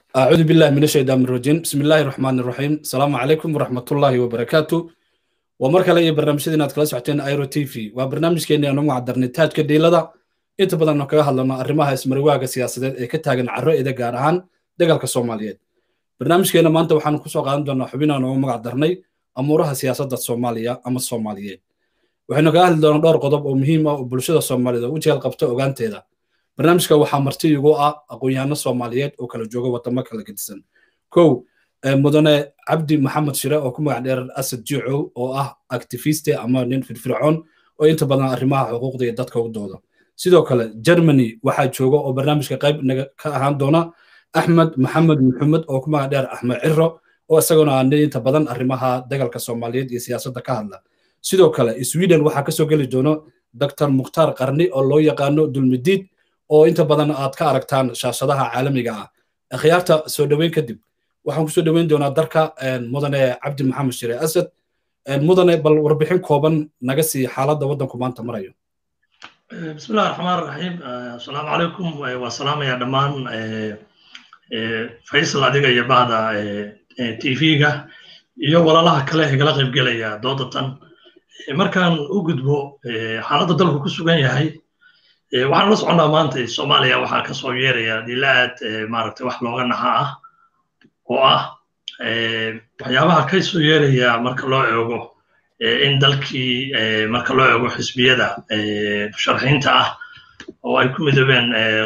أعوذ بالله من الشيطان الرجيم بسم الله الرحمن الرحيم السلام عليكم ورحمة الله وبركاته ومركا لي برنامج سيدنا كلا سوحتين ايرو تي في وبرنامج كيني انو معدرني تاج كديلدا inta badan kaga hadlano arrimaha ismarwaaga siyaasadeed ee ka taagan carro ida gaar ahaan dagaalka soomaaliyeed barnaamijkeena maanta waxaanu kusoo qaadan doonaa xubinaan ugu magac darnay amuuraha siyaasadda soomaaliya ama soomaaliyeed waxaynu kaga hadli doonaa dhowr qodob oo muhiim ah oo bulshada soomaaliyeed oo u jeel qabta ogaanteeda barnaamijka waxaa marti igu ah aqoon-yahano soomaaliyeed oo kala jooga wadamo kala gedisan kow mudane cabdi maxamed shire oo ku magac dheer asad jiicow oo ah activiste ama nin firfircoon oo inta badan arrimaha xuquuqda iyo dadka u dooda sidoo kale germany waxaa jooga oo barnaamijka qayb naga ka ahaan doona axmed maxamed maxamed oo ku magac dheer axmed ciro oo isaguna aan inta badan arrimaha dagaalka soomaaliyeed iyo siyaasadda ka hadla sidoo kale sweden waxaa kasoo geli doono dr mukhtaar qarni oo loo yaqaano dulmidiid oo inta badan aad ka aragtaan shaashadaha caalamiga ah akhyaarta soo dhoweyn kadib waxaan kusoo dhoweyn doonaa darka mudane cabdi maxamed shire asad mudane bal warbixin kooban naga sii xaaladda waddanku maanta marayo بسم الله الرحمن الرحيم السلام عليكم والسلام يا دمان فيصل adiga iyo bahda tv-ga iyo walaalaha kale ee kala qayb gelaya doodatan markaan u gudbo xaaladda dalku ku sugan yahay waxaan la soconnaa maanta soomaaliya waxaa ka soo yeeraya dilaad maaragtay wax looga naxa ah oo ah waxyaabaha ka soo yeeraya marka loo eego in dalkii marka loo eego xisbiyada sharxiinta ah oo ay ku midoobeen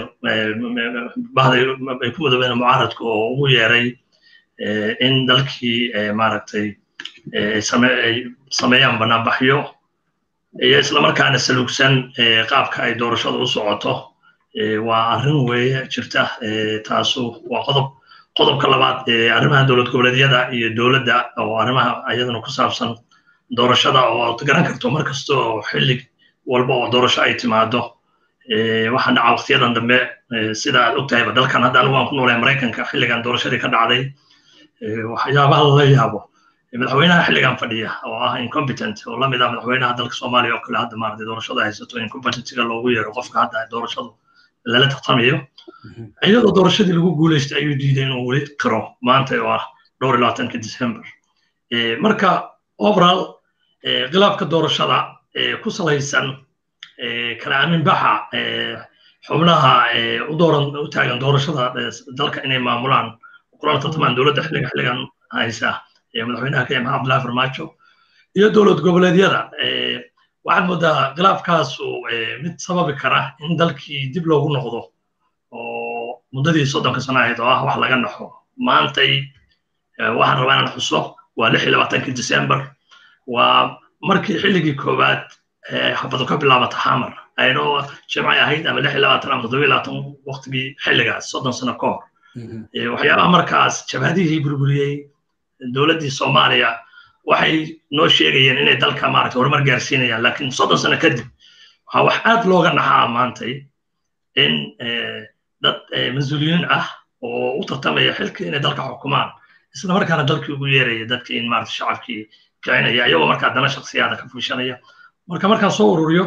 ay ku midoobeen mucaaradka oo ugu yeeray in dalkii maaragtay ay sameeyaan banaanbaxyo iyo islamarkaana salugsan qaabka ay doorashada u socoto waa arrin weeye jirta taasu waa qodob qodobka labaad arrimaha dowlad goboleedyada iyo dowladda oo arrimaha iyaduna ku saabsan doorashada oo aad garan karto mar kasta oo xillig walba oo doorasho ay timaado waxaa dhaca waqtiyadan dambe sida aad ogtahayba dalkan hadda anigu aan ku noolahay maraykanka xilligan doorashadii ka dhacday waxyaabaha lala yaabo madaxweynaha xilligan fadhiya oo ah incompetent oo lamid ah madaxweynaha dalka soomaaliya oo kale hadda maaragtay doorashada haysato incompetentiga loogu yeero qofka hadda doorashadu lala tartamayo iyadoo doorashadii lagu guuleystay ayuu diiday inuu weli qiro maanta oo ah dhowr iyo labaatanka december marka overall khilaafka doorashada ku salaysan kala aaminbaxa xubnaha u dooran u taagan doorashada dalka inay maamulaan kulana tartamaan dowladda xilliga xilligan haysa madaxweynaha kenya maxamed abdullahi farmaajo iyo dowlad goboleedyada waxaad moodaa khilaafkaasu mid sababi kara in dalkii dib loogu noqdo oo muddadii soddonka sano ahayd oo ah wax laga naxo maantay waxaan rabaa inaan xuso waa lix iyo labaatankii december waa markii xilligii koowaad xabadu ka bilaabata xamar aynoo jimcay ahayd ama lix iyo labaatan ama toddoba iyo labaatan waqtigii xilligaas soddon sano ka hor waxyaabaha markaas jabhadihii burburiyey dowladdii soomaaliya waxay noo sheegayeen inay dalka maaragtay horumar gaarsiinayaan laakiin soddon sano kadib waxaa wax aad looga naxaa maantay in dad mas-uuliyiin ah oo u tartamaya xilkii inay dalka xukumaan isla markaana dalkii ugu yeeraya dadkii in maaragtay shacabkii kicinaya iyagoo markaa dana shaksiyaada ka fuushanaya marka markaan soo ururiyo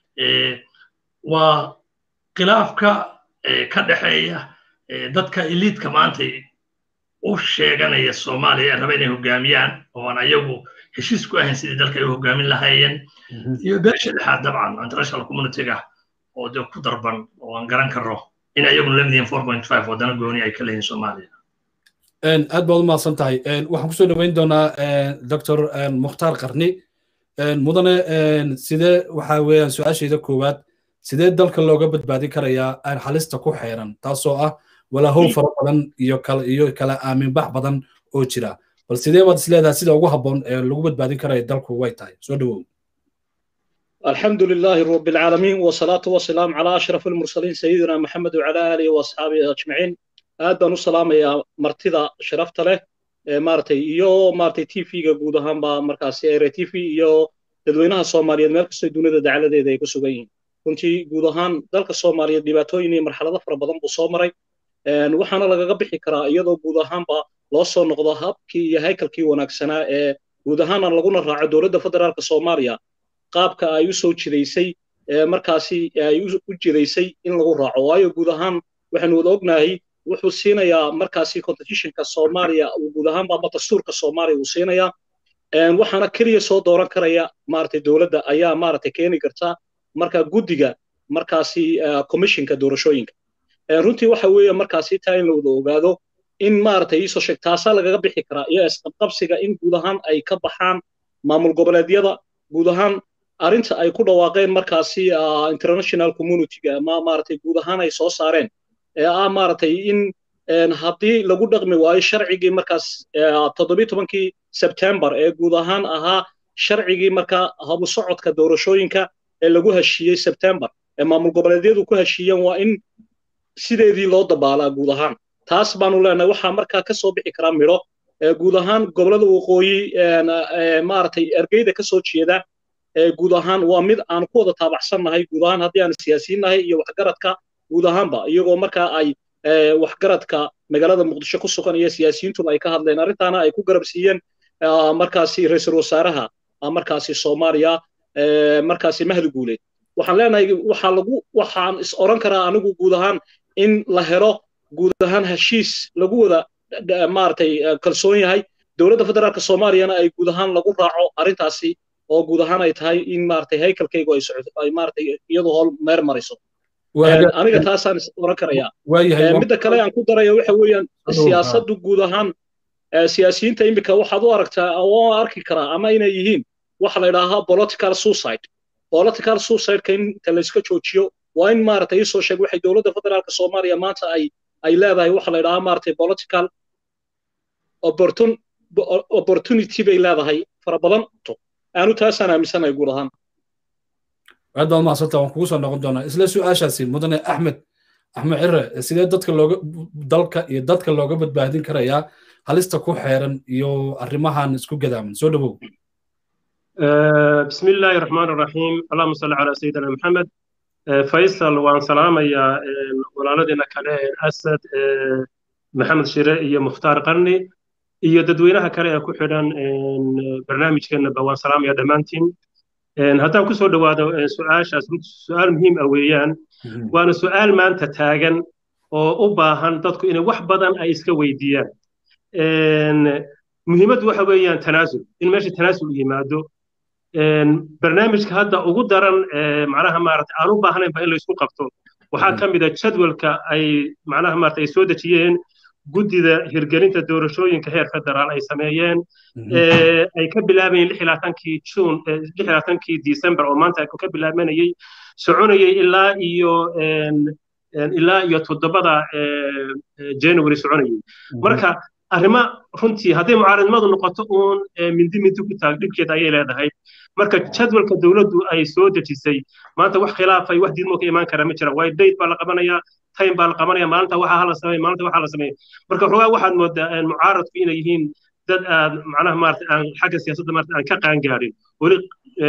waa khilaafka ka dhexeeya dadka eliidka maanta u sheeganaya soomaaliya ee raba inay hogaamiyaan oo aan ayagu heshiis ku ahayn sidii dalka ay u hogaamin lahaayeen iyo beesha dhexaad dabcan international communityga oo de ku darban oo aan garan karno in ayaguna lamid yihiin four point five wadana gooni ay ka leeyihin soomaaliya aad baad u mahadsan tahay waxaan kusoo dhoweyn doonaa doctor mukhtaar qarni mudane sidee waxa weeyaan su-aashayda koowaad sidee dalka looga badbaadin karayaa halista ku xeeran taasoo ah walaahow fara badan iyo kala iyo kala aaminbax badan oo jira bal sidee baad isleedahay sida ugu habboon ee lagu badbaadin karaya dalku way tahay soo dhowow الحمد لله رب العالمين والصلاة والسلام على أشرف المرسلين سيدنا محمد وعلى آله وأصحابه أجمعين aad baan u salaamayaa martida sharafta leh maaragtay iyo maaragtay t v-ga guud ahaanba markaasi ere t v iyo dadweynaha soomaaliyeed meel kastoo dunida dacaladeeda ay ku sugan yihiin runtii guud ahaan dalka soomaaliyeed dhibaatooyin iyo marxalado fara badan buu soo maray waxaana lagaga bixi karaa iyadoo guud ahaanba loo soo noqdo habkii iyo haykalkii wanaagsanaa ee guud ahaana laguna raaco dowladda federaalka soomaaliya qaabka ay u soo jidaysay markaasi ay u jidaysay in lagu raaco waayo guud ahaan waxaynu wada ognahay wuxuu siinayaa markaasi constitutionka soomaaliya guud ahaanba ama dastuurka soomaaliya uu siinayaa waxaana keliya soo dooran karaya maaragtay dowladda ayaa maaragtay keeni karta marka guddiga markaasi commissionka doorashooyinka runtii waxa weeye markaasi taa in la wada ogaado in maaragtay iisoo sheeg taasaa lagaga bixi karaa iyo isqabqabsiga in guud ahaan ay ka baxaan maamul goboleedyada guud ahaan arrinta ay ku dhawaaqeen markaasi international communityga ama maaragtay guud ahaan ay soo saareen ee ah maaragtay in haddii lagu dhaqmi waayo sharcigii markaas toddobiy tobankii sebtembar ee guud ahaan ahaa sharcigii markaa habu socodka doorashooyinka ee lagu heshiiyey sebtembar ee maamul goboleedyadu ku heshiiyeen waa in sideedii loo dabaalaa guud ahaan taas baanu leenahay waxaa markaa ka soo bixi karaa midho guud ahaan gobolada waqooyi maaragtay ergeyda ka soo jeeda guud ahaan waa mid aan ku wada taabacsannahay guud ahaan haddii aan siyaasiinnahay iyo waxgaradka guud ahaanba iyagoo markaa ay waxgaradka magaalada muqdisho ku sugan iyo siyaasiyiintuba ay ka hadleen arrintaana ay ku garab siiyeen markaasi ra-iisul wasaaraha markaasi soomaaliya markaasi mahdi guuleed waxaan leenahay waxaa lagu waxaan is oran karaa anigu guud ahaan in la helo guud ahaan heshiis lagu wada maaragtay kalsoon yahay dowladda federaalka soomaaliyana ay guud ahaan lagu raaco arrintaasi oo guud ahaan ay tahay in maaragtay haykalkaygu ay socoto ay maaragtay iyadu hool meer mariso aniga taasaan is oran karayaa midda kale aan ku daraya waxa weeyaan siyaasaddu guud ahaan siyaasiyiinta iminka waxaad u aragtaa oo arki karaa ama inay yihiin waxa la yidhaahaa political suicide political suicide-ka inta layska joojiyo waa in maaragtay iisoo sheeg waxay dowladda federaalka soomaaliya maanta ay ay leedahay waxa la yidhahaa maaragtay political opportunity bay leedahay fara badan aanu taasaan aaminsanahay guud ahaan aad baad mahadsanta waan kugu soo noqon doonaa isla su-aashaasi mudane axmed axmed cire sidee dadka looga dalka iyo dadka looga badbaadin karayaa halista ku xeeran iyo arrimahan isku gadaaman soo dhawow بسم الله الرحمن الرحيم اللهم صل على سيدنا محمد فيصل وان سلام يا ولالدنا كله أسد محمد شيري يا مختار قرني iyo dadweynaha kale ee ku xidhan barnaamijkeenaba waan salaamaya dhammaantiin haddaan ku soo dhowaado su-aashaas su-aal muhiim ah weeyaan waana su-aal maanta taagan oo u baahan dadku inay wax badan ay iska weydiiyaan muhiimaddu waxa weeyaan tanaasul in meesha tanaasul yimaado barnaamijka hadda ugu daran macnaha maarata aan u baahnaynba in laysku qabto waxaa ka mid a jadwalka ay macnaha maarata ay soo dejiyeen guddida hirgelinta doorashooyinka heer federaal ay sameeyeen ay ka bilaabayeen lix laatankii juun lix laatankii december oo maanta ka bilaabanayay soconayay ilaa iyo ilaa iyo toddobada january soconayay marka arrimo runtii hadday mucaaradnimadu noqoto uun mindi mindi ku taag dhibkeeda ayay leedahay marka jadwalka dowladdu ay soo dejisay maanta wax khilaafay wax diidmo ka imaan kara ma jira waayo date baa la qabanayaa time baa la qabanaya maalinta waxaa hala sameeya maalinta waxaa la sameeya marka xogaa waxaad moodaa mucaaradku inay yihiin dad aad macnaha maarata aan xagga siyaasadda maarata aan ka qaangaarin weli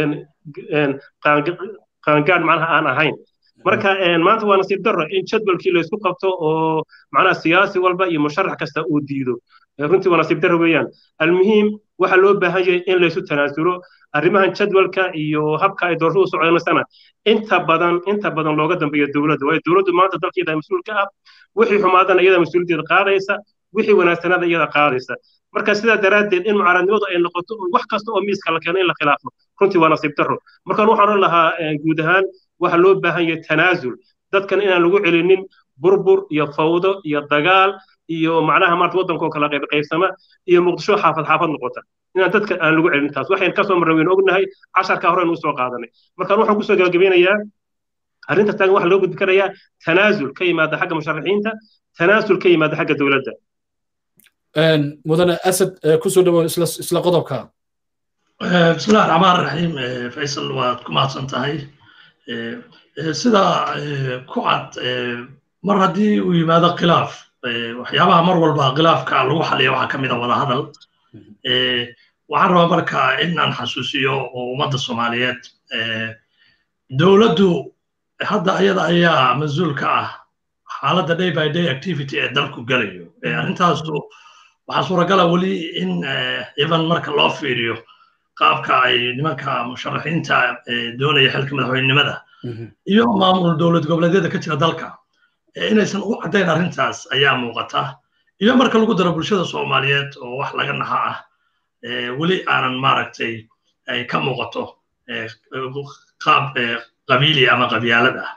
qaangaadh macnaha aan ahayn marka maanta waa nasiib darro in jadwalkii laysku qabto oo macnaha siyaasi walba iyo musharax kasta uu diido runtii waa nasiib darro weeyaan almuhiim waxaa loo baahan yahay in laysu tanaasulo arrimahan jadwalka iyo habka ay doorashadu u soconaysana inta badan inta badan looga dambeeyo dowladda waayo dowladdu maanta dalkeeda mas-uul ka ah wixii xumaadana iyada mas-uuliyaddeeda qaadaysa wixii wanaagsanaada iyada qaadaysa marka sidaa daraaddeed in mucaaradnimadu ay noqoto wax kasta oo miiska la keeno in la khilaafo runtii waa nasiib darro markaan waxaan odhan lahaa guud ahaan waxaa loo baahan yahay tanaasul dadkan inaan lagu celinin burbur iyo fawdo iyo dagaal iyo macnaha maarta waddankoo kala qayb qaybsama iyo muqdisho xaafad xaafad noqota inaan dadka aan lagu celin taas waxayn kasoo marnay waynu ognahay casharka horeynu usoo qaadanay markaan waxaan kusoo gabagabeynayaa arrinta taagan waxaa loo gudbi karayaa tanaasul ka yimaada xagga musharaxiinta tanaasul ka yimaada xagga dowladda mudane asad kusoo dhawo isla qodobka bismillahi raxmaan raxiim faysal waad ku mahadsan tahay sida ku cad mar haddii uu yimaado khilaaf waxyaabaha mar walba khilaafka lagu xaliya waxaa ka mid a wadahadal waxaan rabaa marka inaan xasuusiyo oo ummadda soomaaliyeed dowladdu hadda ayada ayaa mas-uul ka ah xaaladda day by day activity ee dalku gelayo arrintaasu waxaa suuragala weli in even marka loo fiiriyo qaabka ay nimanka musharaxiinta doonaya xilka madaxweynenimada iyo maamul dowlad goboleedyada ka jira dalka inaysan u caddayn arrintaas ayaa muuqata iyo marka lagu daro bulshada soomaaliyeed oo wax laga naxa ah weli aanan maaragtay ay ka muuqato qaab qabiili ama qabyaalad ah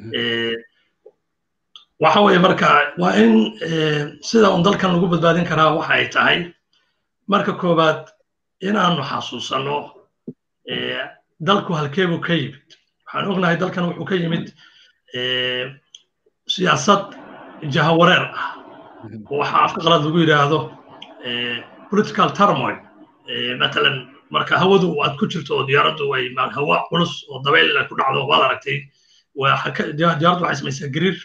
waxa weeye marka waa in sida un dalkan lagu badbaadin karaa waxa ay tahay marka koowaad inaanu xasuusanno dalku halkeebuu ka yimid waxaan ognahay dalkan wuxuu ka yimid siyaasad jahawareer ah oo waxa afka qalad lagu yidhaahdo political turmoil matalan marka hawadu aad ku jirto oo diyaaraddu ay hawa culus oo dabayl ku dhacdo waad aragtay diyaaraddu waxay samaysaa gariir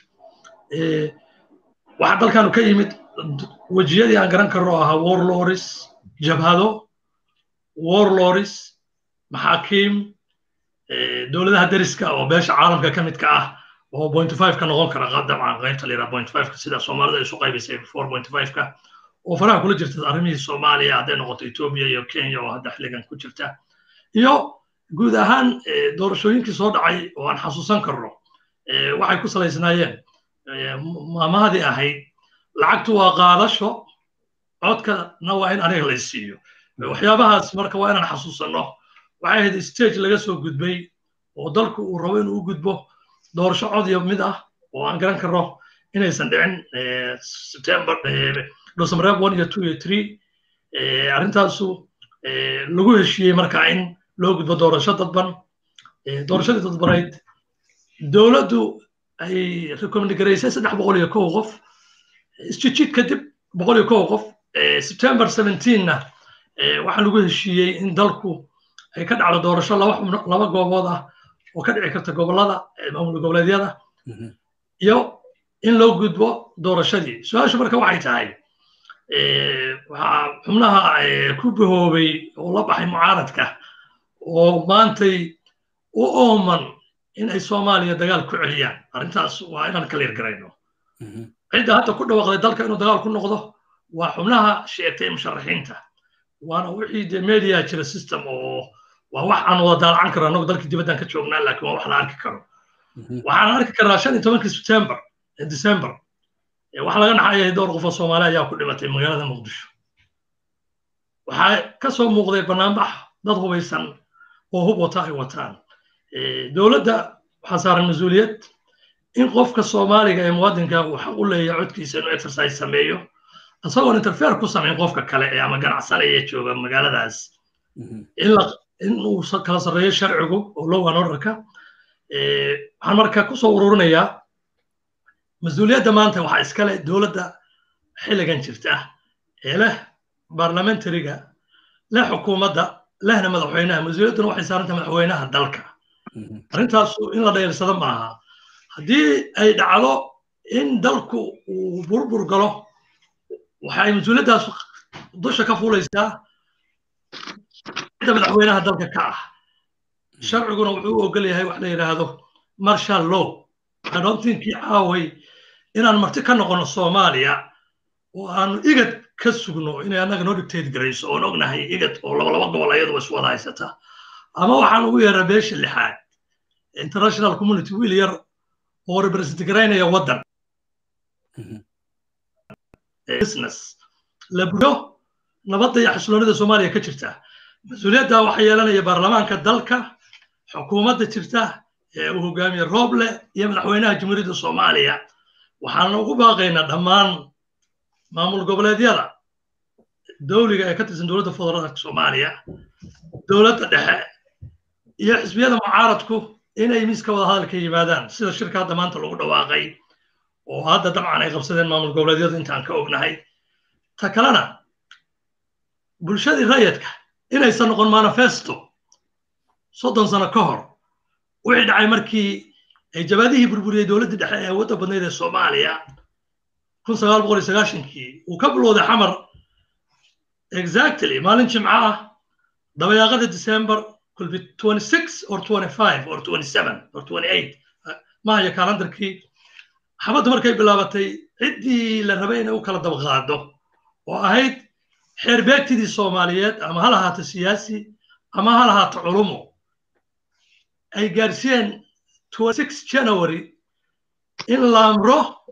waxa dalkanu ka yimid wejiyadii aan garan karno ahaa warlords jabhado warlords maxaakiim dowladaha deriska oo beesha caalamka ka midka ah oo point five ka noqon kara dabcan qaybta la yidhaha point five ka sida soomaalida isu qaybaysay four point five ka oo faraha kula jirta arrimihii soomaaliya hadday noqoto etoobiya iyo kenya oo hadda xilligan ku jirta iyo guud ahaan doorashooyinkii soo dhacay oo aan xasuusan karno waxay ku salaysnaayeen maamahadii ahayd lacagtu waa qaadasho codkana waa in aniga lay siiyo waxyaabahaas marka waa inaan xasuusanno waxay ahayd stage laga soo gudbay oo dalku uu rabo inuu u gudbo doorasho cod iyo mid ah oo aan garan karno inaysan dhicin september dhosamreeb one iyo two iyo three arrintaasu lagu heshiiyey marka in loo gudbo doorasho dadban doorashadii dadbanayd dowladdu ay recommend garaysay saddex boqol iyo kow qof isjijid kadib boqol iyo kow qof september seventeenna waxaa lagu heshiiyey in dalku ay ka dhacdo doorasho laba laba goobood ah oo ka dhici karta gobollada maamul goboleedyada iyo in loo gudbo doorashadii su-aashu marka waxay tahay waxaa xubnaha ku bahoobay oo la baxay mucaaradka oo maantay u ooman in ay soomaaliya dagaal ku celiyaan arrintaas waa inaan kala yargarayno cidda hadda ku dhawaaqday dalka inuu dagaal ku noqdo waa xubnaha sheegtay musharaxiinta waana wixii dee media jira system oo waa wax aan wada daalacan karo annagu dalkii dibaddan ka joognaa laakiin waa wax la arki karo waxaan arki karaa shan iyo tobankii september december waxaa laga naxayay dhowr qof oo soomaali ayaa ku dhimatay magaalada muqdisho waxaa ka soo muuqday banaanbax dad hubaysan oo hub wata ay wataan dowladda waxaa saaran mas-uuliyad in qofka soomaaliga ee muwaadinka uu xaq u leeyahay codkiisa inuu exercise sameeyo isagoon interfere ku samayn qofka kale ee ama ganacsanaya jooga magaaladaas in uu kala sarreeyo sharcigu oo low an orderka waxaan marka kusoo ururinayaa mas-uuliyadda maanta waxaa iskale dowladda xilligan jirta ee leh barlamentariga leh xukuumadda lehna madaxweynaha mas-uuliyadduna waxay saaranta madaxweynaha dalka arrintaasu in la dhayrsado maaha haddii ay dhacdo in dalku uu burbur galo waxay mas-uuliyaddaas dusha ka fuulaysaa cidda madaxweynaha dalka ka ah sharciguna wuxuu u ogol yahay wax la yidhaahdo marshal law adontinkii caaway inaan marti ka noqono soomaaliya oo aanu igad ka sugno inay annaga noo dictate garayso oon ognahay igad oo laba laba gobol ayaduba iswada haysata ama waxaan ugu yeeraa beesha lixaad international community wiil yar oo represent garaynaya waddan business la buyo nabadda iyo xasiloonida soomaaliya ka jirta mas-uuliyadda waxaa yeelanaya baarlamaanka dalka xukuumadda jirta ee uu hogaamiye rooble iyo madaxweynaha jamhuuriyadda soomaaliya waxaana ugu baaqaynaa dhammaan maamul goboleedyada dowliga ee ka tirsan dowladda federaalka soomaaliya dowladda dhexe iyo xisbiyada mucaaradku inay miiska wada hadalka yimaadaan sida shirka hadda maanta lagu dhawaaqay oo hadda dabcan ay qabsadeen maamul goboleedyadu intaan ka ognahay ta kalena bulshadii rayidka inaysan noqon manifesto soddon sano ka hor wixii dhacay markii ay jabaadihii burburiyey dowladdii dhexe ee wadda badnayd ee soomaaliya kun sagaal boqol iyo sagaashankii uu ka bilowday xamar exactly maalin jimco ah dabayaaqada december could be 26 or 25 or 27 or 28 maayo kalandarkii xabaddu markay bilaabatay ciddii la rabay inay u kala dabaqaado oo ahayd xeerbeegtidii soomaaliyeed ama ha lahaato siyaasi ama ha lahaato culumo ay gaarsiiyeen 26 january in la amro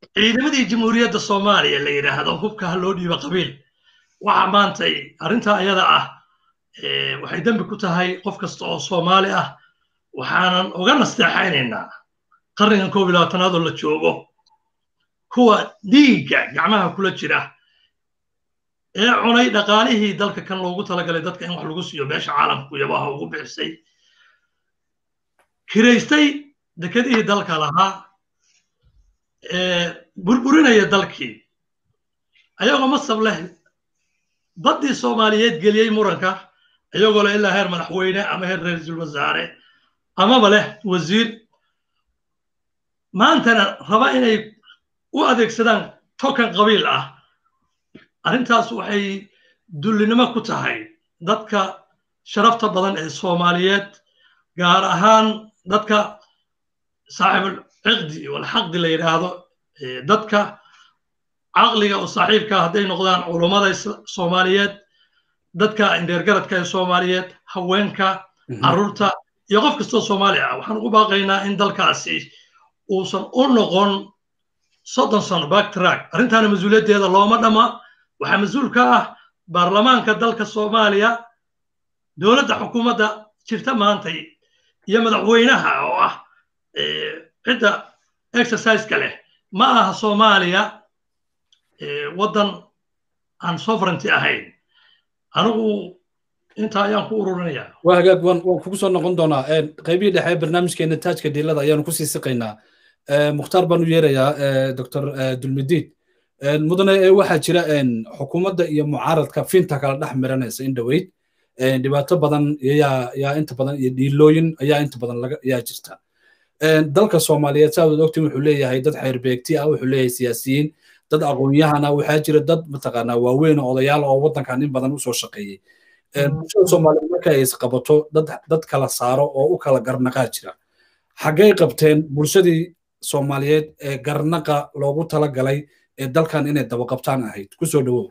ciidamadii jamhuuriyadda soomaaliya la yidhaahdo hubka ha loo dhiibo qabiil waxa maantay arrintaa ayada ah waxay dembi ku tahay qof kasta oo soomaali ah waxaanan uga nasteexaynaynaa qarnigan koob iyo labaatanaad oo la joogo kuwa dhiigga gacmaha kula jira ee cunay dhaqaalihii dalka kan loogu talagalay dadka in wax lagu siiyo meesha caalamku yabaha ugu bixisay kiraystay dekedihii dalka lahaa burburinaya dalkii ayagoo masab leh baddii soomaaliyeed geliyey muranka ayagoo leh ilaa heer madaxweyne ama heer ra-iisul wasaare amaba leh wasiir maantana raba inay u adeegsadaan tokan qabiil ah arrintaas waxay dullinimo ku tahay dadka sharafta badan ee soomaaliyeed gaar ahaan dadka saaxibul ciqdi walxaqdi la yidhaahdo dadka caqliga oo saaxiibka hadday noqdaan culummada soomaaliyeed dadka indheergaradka ee soomaaliyeed haweenka carruurta iyo qof kastoo soomaali ah waxaan ugu baaqaynaa in dalkaasi uusan u noqon soddon sano backtrack arrintaana mas-uuliyaddeeda looma dhama waxaa mas-uul ka ah baarlamaanka dalka soomaaliya dowladda xukuumadda jirta maantay iyo madaxweynaha oo ah cidda exerciseka leh ma aha soomaaliya waddan aan sovereignty ahayn anigu intaa ayaan ku ururinaya waa hagaag waan waan kugu soo noqon doonaa qaybihii dhexe barnaamijkeena taajka diilada ayaanu kusii siqaynaa mukhtaar baan u yeerayaa doctor dulmidiid mudane waxaa jira xukuumadda iyo mucaaradka finta kala dhex miranaysa in dhoweyd dhibaato badan yaa inta badan iyo dhiilooyin ayaa inta badan yaa jirta dalka soomaaliyeed saa wad ogtiin wuxuu leeyahay dad xeerbeegti ah wuxuu leeyahay siyaasiyiin dad aqoon-yahana waxaa jira dad mataqaanaa waaweyn oo odayaal oo waddankan in badan usoo shaqeeyey bulshada soomaaliyeed marka ay isqabato dad kala saaro oo u kala garnaqaa jira xaggay qabteen bulshadii soomaaliyeed ee garnaqa loogu talagalay ee dalkan inay dabaqabtaan ahayd kusoo dhowow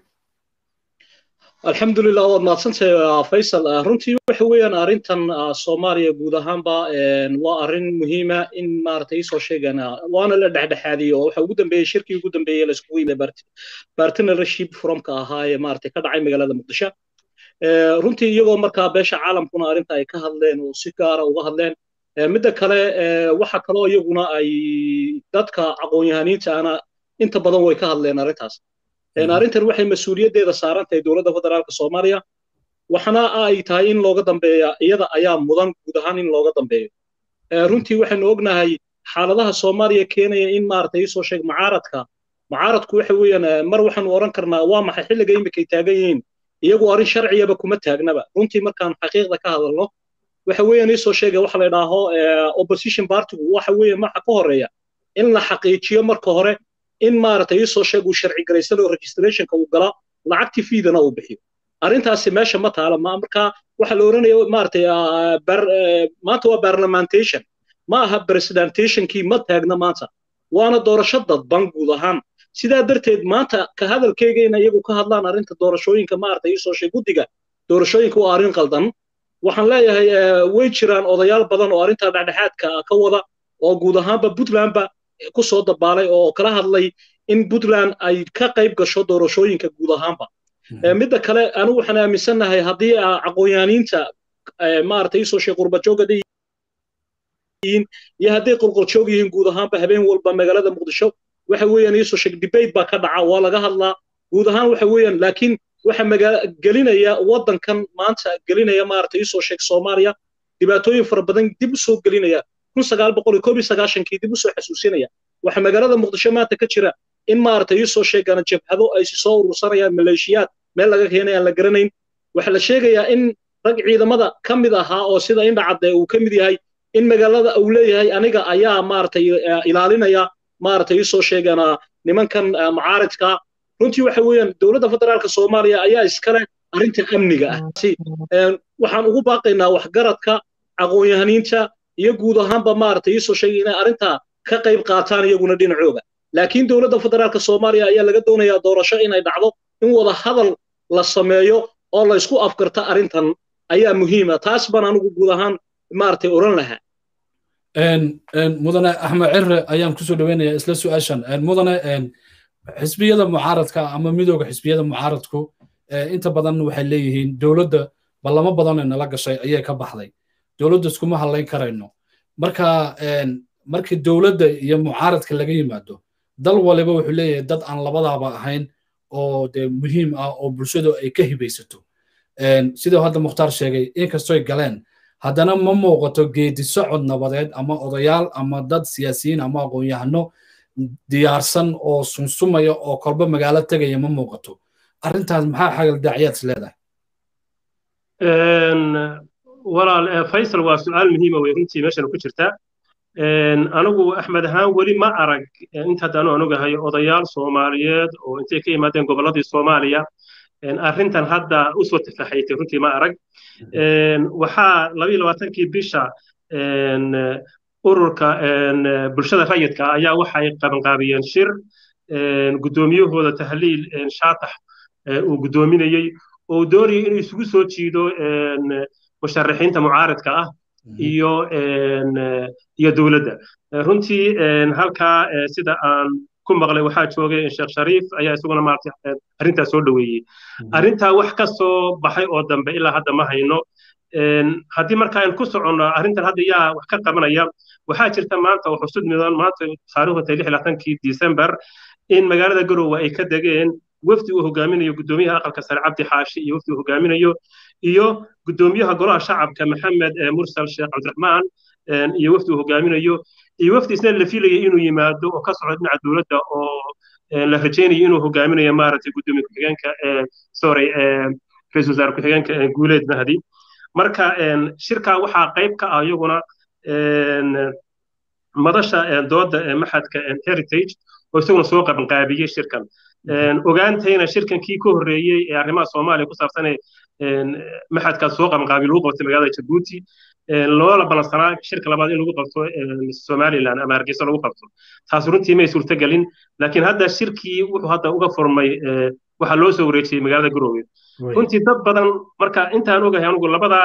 alxamdulilah waad mahadsantahay faysal runtii waxa weeyaan arrintan soomaaliya guud ahaanba waa arrin muhiima in maaragtay iisoo sheegana waana la dhexdhexaadiyey oo waxa ugu dambeeyey shirkii ugu dambeeyey la iskugu yimid partnership forumka ahaa ee maaragtay ka dhacay magaalada muqdisho runtii iyagoo markaa beesha caalamkuna arrinta ay ka hadleen oo si gaara uga hadleen midda kale waxa kaloo iyaguna ay dadka aqoon-yahaniinta ana inta badan way ka hadleen arrintaas arrintan waxay mas-uuliyaddeeda saaran tahay dowladda federaalka soomaaliya waxana ay tahay in looga dambeeya iyada ayaa mudan guud ahaan in looga dambeeyo runtii waxaynu ognahay xaaladaha soomaaliya keenaya in maaragtay isoo sheeg mucaaradka mucaaradku waxa weeyaan mar waxaanu odhan karnaa waa maxay xilliga imikay taagan yihiin iyagu arrin sharciyaba kuma taagnaba runtii markaan xaqiiqda ka hadalno waxa weeyaan isoo sheega waxa la idhaaho opposition partigu waxa weeyaan marka ka horeeya in la xaqiijiyo marka hore in maaragtay isoo sheeg uu sharci garaysano registrationka uu gala lacagtii fiidana uu bixiyo arrintaasi meesha ma taala ma marka waxa la oranaya maaragtay maanta waa parliamentation ma aha presidentationkii ma taagna maanta waana doorasho dadban guud ahaan sidaa darteed maanta ka hadalkeyga in iyagu ka hadlaan arrinta doorashooyinka maaragtay isoo sheeg guddiga doorashooyinka waa arrin qaldan waxaan leeyahay way jiraan odayaal badan oo arrintaa dhexdhexaadka ka wada oo guud ahaanba puntlandba ku soo dabaalay oo kala hadlay in puntland ay ka qayb gasho doorashooyinka guud ahaanba midda kale anigu waxaan aaminsannahay haddii aqoonyaaniinta maaragtay isoo sheeg qurbajooga yihiin iyo hadday qolqoljoog yihiin guud ahaanba habeen walba magaalada muqdisho waxa weeyaan isoo sheeg debate baa ka dhaca waa laga hadlaa guud ahaan waxa weeyaan laakiin waxa magaala gelinaya waddankan maanta gelinaya maaragtay isoo sheeg soomaaliya dhibaatooyin fara badan dib u soo gelinaya kun sagaal boqol iyo koob iyo sagaashankii dib u soo xasuusinaya waxa magaalada muqdisho maanta ka jira in maaragtay isoo sheegana jabhado ay si soo urursanayaan maleeshiyaad meel laga keenay aan la garanayn waxaa la sheegayaa in rag ciidamada ka mid ahaa oo sida indhacadde uu ka mid yahay in magaalada uu leeyahay aniga ayaa maaragtay ilaalinaya maaragtay isoo sheegana nimankan mucaaridka runtii waxa weeyaan dowladda federaalka soomaaliya ayaa iskale arrinta amniga ah waxaan ugu baaqaynaa waxgaradka aqoon-yahaniinta iyo guud ahaanba maaragtay isoo sheegay inay arrintaa ka qayb qaataan iyaguna dhinacooga laakiin dowladda federaalka soomaaliya ayaa laga doonayaa doorasho inay dhacdo in wada hadal la sameeyo oo la isku afgarta arrintan ayaa muhiima taas baan anigu guud ahaan maaragtay oran lahaa mudane axmed cire ayaan kusoo dhaweynaya isla su-aashan mudane xisbiyada mucaaradka ama midooda xisbiyada mucaaradku inta badan waxay leeyihiin dowladda ballamo badan ee nala gashay ayay ka baxday dowladda iskuma hadlayn karayno marka markii dowladda iyo mucaaradka laga yimaado dal waliba wuxuu leeyahay dad aan labadaaba ahayn oo dee muhiim ah oo bulshadu ay ka hibaysato siduu hadda mukhtaar sheegay inkastoy galeen haddana ma muuqato geedi socod nabadeed ama odayaal ama dad siyaasiyiin ama aqoon-yahano diyaarsan oo sunsumaya oo kolba magaalo tegaya ma muuqato arrintaas maxaa xagal daacyaad is leedahay walaal faysal waa su-aal muhiima wey runtii meeshan ku jirta anigu axmed ahaan weli ma arag inta haddaanu anugahay odayaal soomaaliyeed oo intay ka yimaadeen gobolladii soomaaliya arrintan hadda usoo tafaxaytay runtii ma arag waxaa labayo labaatankii bisha ururka bulshada rayidka ayaa waxay qabanqaabiyeen shir guddoomiyahooda tahliil shaatax uu guddoominayey oo doonayay inuu isugu soo jiido musharaxiinta mucaaradka ah iyo iyo dowladda runtii halkaa sida aan ku maqlay waxaa joogay sheekh shariif ayaa isaguna maaragtay arrintaa soo dhoweeyey arrintaa wax ka soo baxay oo dambe ilaa hadda ma hayno haddii marka aynu ku soconno arrintan hadda yaa wax ka qabanaya waxaa jirta maanta oo xusud mudan maanta taariikhda tay lix labaatankii december in magaalada garowe ay ka degeen wafdi uu hogaaminayo guddoomiyaha aqalka sare cabdi xaashi iyo wafdi uu hogaaminayo iyo guddoomiyaha golaha shacabka maxamed mursal sheekh cabdiraxmaan iyo wafdi uu hogaaminayo iyo wafdi isna la filayay inuu yimaado oo ka socdo dhinaca dowladda oo la rajaynayo inuu hogaaminayo maaragtay guddoomiye ku-xigeenka sorry ra-iisul wasaare ku-xigeenka guuleed mahdi marka shirkaa waxaa qayb ka ah iyaguna madasha dooda maxadka heritage oo isaguna soo qabanqaabiyey shirkan ogaantayna shirkan kii ka horreeyey ee arrimaha soomaaliya ku saabsanee maxadkaas soo qabanqaabiy lagu qabtay magaalada jabuuti loola balansanaa shirka labaad in lagu qabto somaliland ama hargeysa lagu qabto taas runtii may suurtagelin laakiin hadda shirkii wuxuu hadda uga furmay waxaa loo soo wareejiyey magaalada garowe runtii dad badan marka intaan ogahay anugu labada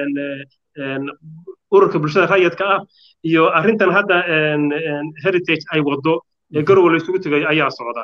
ururka bulshada rayidka ah iyo arrintan hadda heritage ay wado ee garowe la isugu tegayo ayaa socda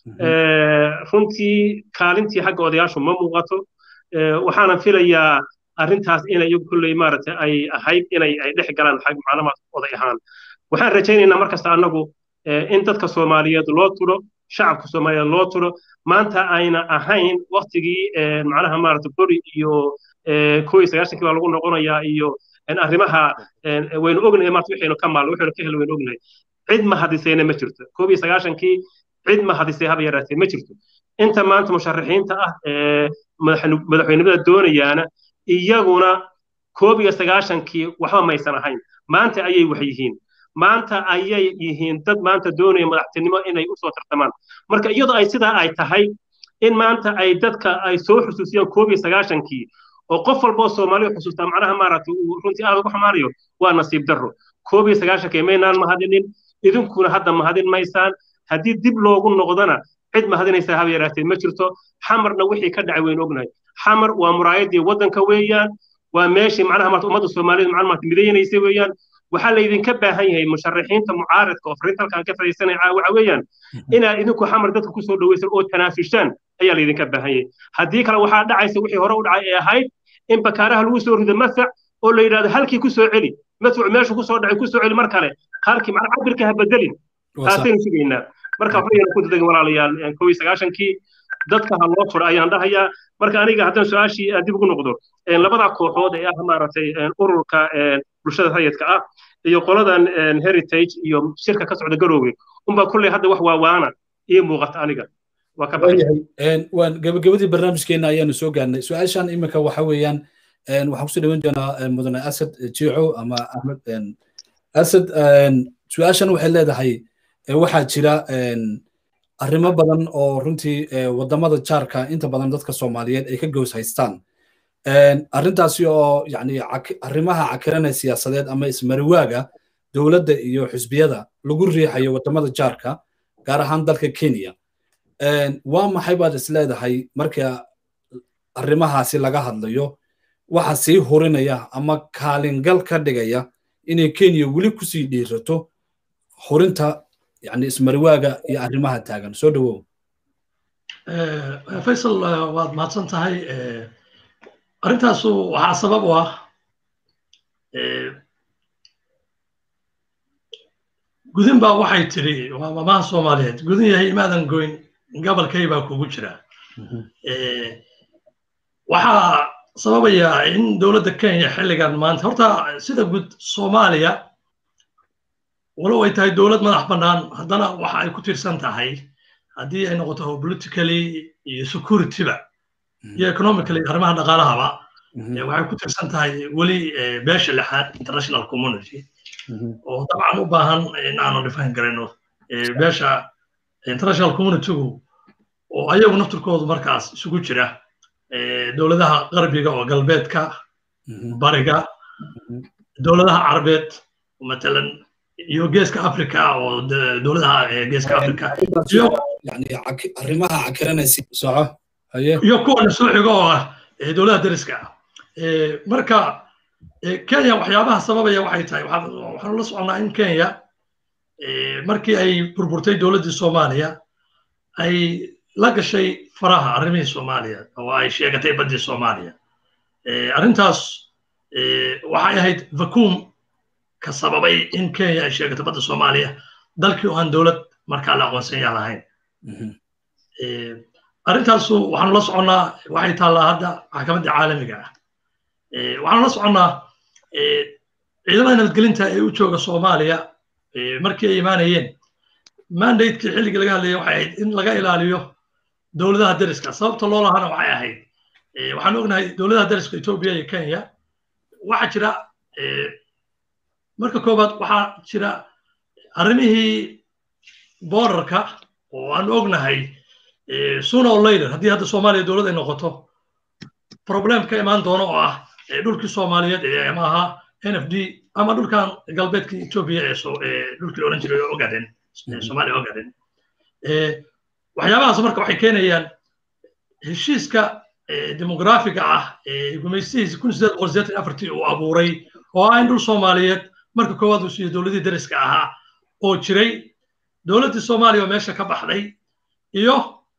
runtii kaalintii xagga odayaashu ma muuqato waxaanan filayaa arrintaas inay iyagu kulley maaragtay ay ahayd inay ay dhex galaan xag maclumaad oday ahaan waxaan rajaynaynaa markasta annagu in dadka soomaaliyeed loo turo shacabka soomaaliyeed loo turo maanta ayna ahayn waktigii macnaha maaragtay bori iyo koo iyo sagaashankii baa lagu noqonayaa iyo arrimaha waynu ognahay maarta waxaynu ka maalno waxaynu ka hel waynu ognahay cid ma hadisayna ma jirto koob iyo sagaashankii cid ma hadisay haba yaraatee ma jirto inta maanta musharaxiinta ah ee madaxweynimada doonayaana iyaguna koob iyo sagaashankii waxba maysan ahayn maanta ayay wax yihiin maanta ayay yihiin dad maanta doonaya madaxtinimo inay usoo tartamaan marka iyadoo ay sidaa ay tahay in maanta ay dadka ay soo xusuusiyaan koob iyo sagaashankii oo qof walboo soomaaliya xusuustaa macnaha maaragtay uu runtii aad ugu xumaanayo waa nasiib darro koob iyo sagaashankii maynaan mahadinin idinkuna hadda mahadin maysaan haddii dib loogu noqdona cid mahadinaysaa haba yaraatee ma jirto xamarna wixii ka dhacay waynu ognahay xamar waa muraayadii waddanka weeyaan waa meeshii macnaha maarta ummadda soomaaliyed macnaha maarta midaynaysa weeyaan waxaa laydinka baahan yahay musharaxiinta mucaaradka oo fariinta halkaan ka fadhiisanaya waxa weeyaan inaad idinku xamar dadka kusoo dhawaysan oo tanaafushaan ayaa laydinka baahan yahay haddii kale waxaa dhacaysa wixii hore u dhacay ee ahayd in bakaaraha lagu soo rido mafac oo la yidhahdo halkii kusoo celi mafac meeshu kusoo dhacay kusoo celi mar kale halkii macna cabirka ha bedelin taasaynu sugaynaa marka waxbayna ku dadegin walaalayaal kow iyo sagaashankii dadka ha loo furo ayaan dhahayaa marka aniga haddaan su-aashii dib ugu noqdo labada kooxood ee ah maaragtay ururka bulshada rayidka ah iyo qoladan heritage iyo shirka ka socda garoowe unbaa kulley hadda wax waawaana ii muuqata aniga waa ka waan gabagabadii barnaamijkeena ayaanu soo gaarnay su-aashan iminka waxa weeyaan waxaan kusoo dhaweyn doonaa mudane asad jiico ama axmed asad su-aashan waxay leedahay waxaa jira arrimo badan oo runtii wadamada jaarka inta badan dadka soomaaliyeed ay ka gows haystaan arrintaasi oo yani arrimaha cakiranaya siyaasadeed ama ismariwaaga dowladda iyo xisbiyada lagu riixayo wadamada jaarka gaar ahaan dalka kenya waa maxay baad is leedahay marka arrimahaasi laga hadlayo waxa sii hurinaya ama kaalingal ka dhigaya inay kenya weli kusii dhiirato horinta yani ismariwaaga iyo arrimaha taagan soo dhawow faysal waad mahadsan tahay arrintaasu waxaa sabab u ah gudin baa waxay tiri waa mamaha soomaaliyeed gudin yahay imaadan goyn gabalkay baa kugu jira waxaa sababaya in dowladda kenya xilligan maanta horta sida guud soomaaliya walow ay tahay dowlad madax bannaan haddana waxa ay ku tiirsan tahay haddii ay noqoto politically iyo securityba iyo economically arrimaha dhaqaalahaba waxay ku tiirsan tahay weli beesha lixaad international community oo dabcan u baahan in aanu dhifan garayno beesha international communitygu oo ayagu naftirkoodu markaas isugu jira dowladaha qarbiga oo galbeedka bariga dowladaha carabeed matalan iyo geeska africa oo dowladaha geeska africa arrimaha cakiranaysa soco iyo kuwana soo xigo oo ah dowladaha dariska ah marka kenya waxyaabaha sababaya waxay tahay waxaanu la soconnaa in kenya markii ay burburtay dowladdii soomaaliya ay la gashay faraha arrimihii soomaaliya oo ay sheegatay baddii soomaaliya arrintaas waxay ahayd vacuum ka sababay in kenya ay sheegato badda soomaaliya dalkii oo aan dowlad markaa la aqoonsan yaa lahayn arrintaasu waxaanu la soconnaa waxay taallaa hadda maxkamadda caalamiga ah waxaanu la soconnaa ciidamada nabadgelinta ee u jooga soomaaliya markii ay imaanayeen mandatekii xilligii laga hadlayay waxay ahayd in laga ilaaliyo dowladaha dariska sababta loo lahana waxay ahayd waxaan ognahay dowladaha dariska etoobiya iyo kenya waxaa jira marka koowaad waxaa jira arrimihii borderka oo aan ognahay sooner or later haddii hadda soomaaliya dowlad ay noqoto problem ka imaan doono oo ah dhulkii soomaaliyeed ee ama ahaa n f d ama dhulkan galbeedkii etoobiya ee dhulkii la odhan jiray ogaden soomaaliya ogaden waxyaabahaas marka waxay keenayaan heshiiska demografiga ah ee gumaystihiisa kun sideed boqol sideetan afartii uu abuuray oo ah in dhul soomaaliyeed marka koowaad uu siiyo dowladii dariska ahaa oo jiray dowladdii soomaaliya oo meesha ka baxday iyo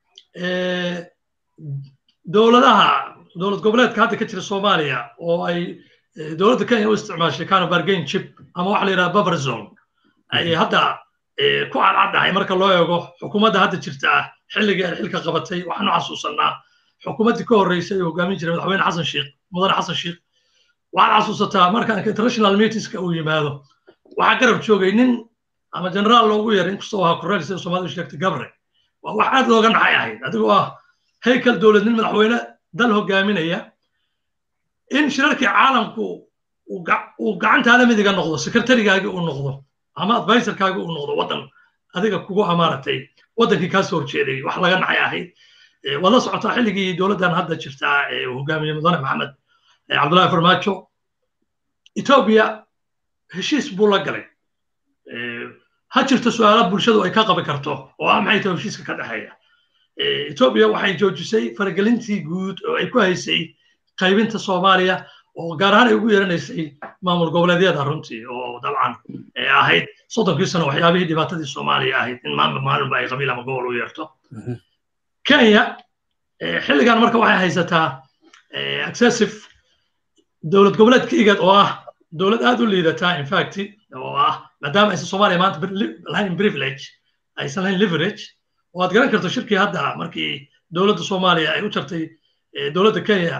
dowladaha dowlad goboleedka hadda ka jira soomaaliya oo ay dowladda kenya u isticmaashay kind of bargain chip ama waxa la yidhaha buffer zone ay hadda ku cadcaddahay marka loo eego xukuumadda hadda jirta ah xilligii ay xilka qabatay waxaanu xasuusannaa xukuumaddii ka horreysay oo hogaamin jiray madaxweyne xasan sheekh mudane xasan sheekh waxaad xasuusataa marka international meetingska uu yimaado waxaa garab joogay nin ama generaal loogu yeeray inkastoo ahaa korneel sida soomaalidu sheegtay gabre waa wax aad looga naxay ahayd adigoo ah heykal dowlad nin madaxweyne dal hogaaminaya in shirarkii caalamku uu gacantaada midiga noqdo sekretarigaagii uu noqdo ama advisorkaagii uu noqdo waddan adiga kugu amaaratay waddankii kaa soo horjeeday wax laga naxay ahayd waad la socotaa xilligii dowladdan hadda jirtaa ee uu hogaamiyey mudane maxamed cabdullahi farmaajo etoobiya heshiis buu la galay ha jirto su'aala bulshadu ay ka qabi karto oo ah maxay tahay heshiiska ka dhexeeya etoobiya waxay joojisay faragelintii guud oo ay ku haysay qaybinta soomaaliya oo gaar ahaan ay ugu yeeranaysay maamul goboleedyada runtii oo dabcan ahayd soddonkii sano waxyaabihii dhibaatadii soomaaliya ahayd in maalin maalinba ay qabiil ama gobol u yeerto kenya xilligan marka waxay haysataa excessive dowlad goboleedka igad oo ah dowlad aad u liidataa infact oo ah maadaama aysan soomaaliya maanta lahayn privilege aysan lahayn leverage oo aad garan karto shirkii hadda markii dowladda soomaaliya ay u jartay dowladda kenya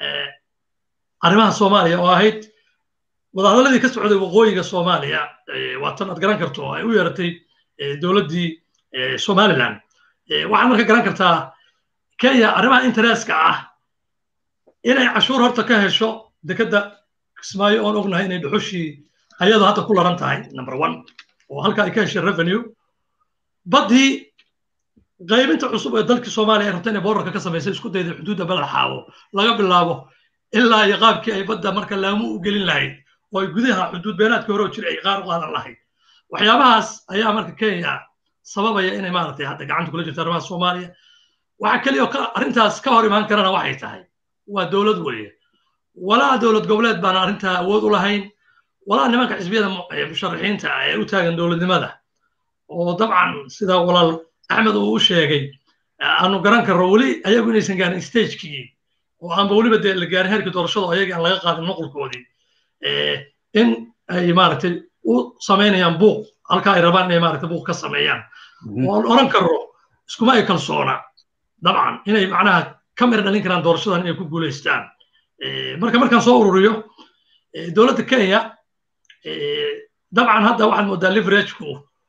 arrimaha soomaaliya oo ahayd wadahadaladii ka socday waqooyiga soomaaliya waa tan aad garan karto oo ay u yeeratay dowladdii somaliland waxaad marka garan kartaa kenya arrimaha interestka ah inay cashuur horta ka hesho dekedda kismaayo oon ognahay inay dhuxushii ayadoo hadda ku laran tahay number one oo halka ay ka heshay revenue baddii qaybinta cusub ee dalkii soomaaliya ay rabta inay boorarka ka samaysay isku dayday xuduudda balad xaawo laga bilaabo ilaa iyo qaabkii ay badda marka laamu u gelin lahayd oo ay gudaha xuduud beenaadkii hore oo jira ay qaar u qaadan lahayd waxyaabahaas ayaa marka kenya sababaya inay maaragtay hadda gacanta kula jirto arrimaha soomaaliya waxa keliya oo arrintaas ka hor imaan karana waxay tahay waa dowlad weeye walaa dowlad goboleed baana arrintaa awood u lahayn walaa nimanka xisbiyada musharaxiinta ah ee u taagan dowladnimada oo dabcan sida walaal axmed uu u sheegay aanu garan karro weli ayagu inaysan gaarin stagekii oo aanba weliba dee la gaarin heerkii doorashada oo ayaga aan laga qaadin nuqulkoodii in ay maaragtay u samaynayaan buuq halka ay rabaan inay maaragtay buuq ka sameeyaan oo aan oran karro iskuma ay kalsoona dabcan inay macnaha ka mir dhalin karaan doorashadan inay ku guulaystaan marka markaan soo ururiyo dowladda kenya dabcan hadda waxaad moodaa liverageku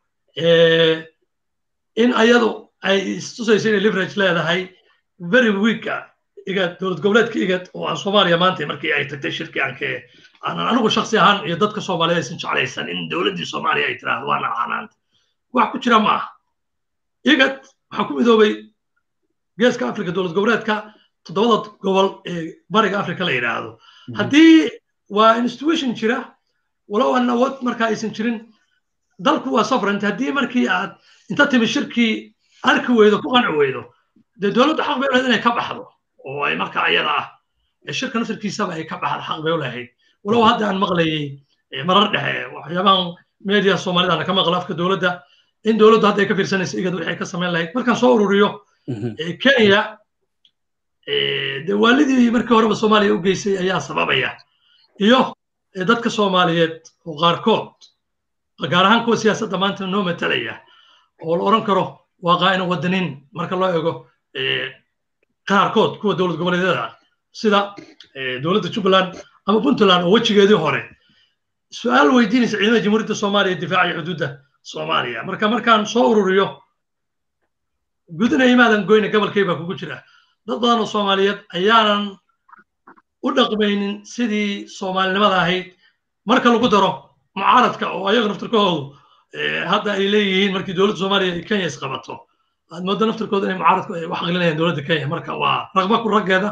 in ayadu ay istusayso inay leverage leedahay very weeka igad dowlad goboleedka igad oo aan soomaaliya maanta markii ay tagtay shirkii aanke aanan anigu shaksi ahaan iyo dadka soomaaliyeed aysan jeclaysan in dowladdii soomaaliya ay tiraahdo waa nacanaanta wax ku jira ma aha igad waxaa ku midoobay geeska afrika dowlad goboleedka toddobada gobol ee bariga afrika la yidhaahdo haddii waa institution jira walow aan awood markaa aysan jirin dalku waa sovereignty haddii markii aad inta timi shirkii arki weydo ku qanci weydo dee dowladdu xaq bay u lahayd inay ka baxdo oo ay marka ayada ah shirka nasarkiisaba ay ka baxdo xaq bay u lahayd walow hadda aan maqlayay marar dhexe waxyaabahan media soomaalidana ka maqla afka dowladda in dowladdu hadda ay ka fiirsanaysa igad wixii ka samayn lahayd markaan soo ururiyo kenya dee waalidii markii horeba soomaaliya u geysay ayaa sababaya iyo dadka soomaaliyeed oo qaarkood gaar ahaan kuwa siyaasadda maanta noo matalaya oo la odhan karo waa qaa'ina wadaniin marka loo eego qaarkood kuwa dowlad goboleedyada sida dowladda jubbaland ama puntland oo wejigeedii hore su-aal weydiinaysa ciidamada jamhuuriyadda soomaaliya difaaciya xuduudda soomaaliya marka markaan soo ururiyo gudana imaadan goyna gobolkay baa kugu jira dad badan oo soomaaliyeed ayaanan u dhaqmaynin sidii soomaalinimada ahayd marka lagu daro mucaaradka oo ayaga naftirkahoodu hadda ay leeyihiin markii dowladda soomaaliya ay kenya isqabato aad moodo naftirkooda inay mucaaradku ay wax aqlinayaan dowladda kenya marka waa raqba ku raggeeda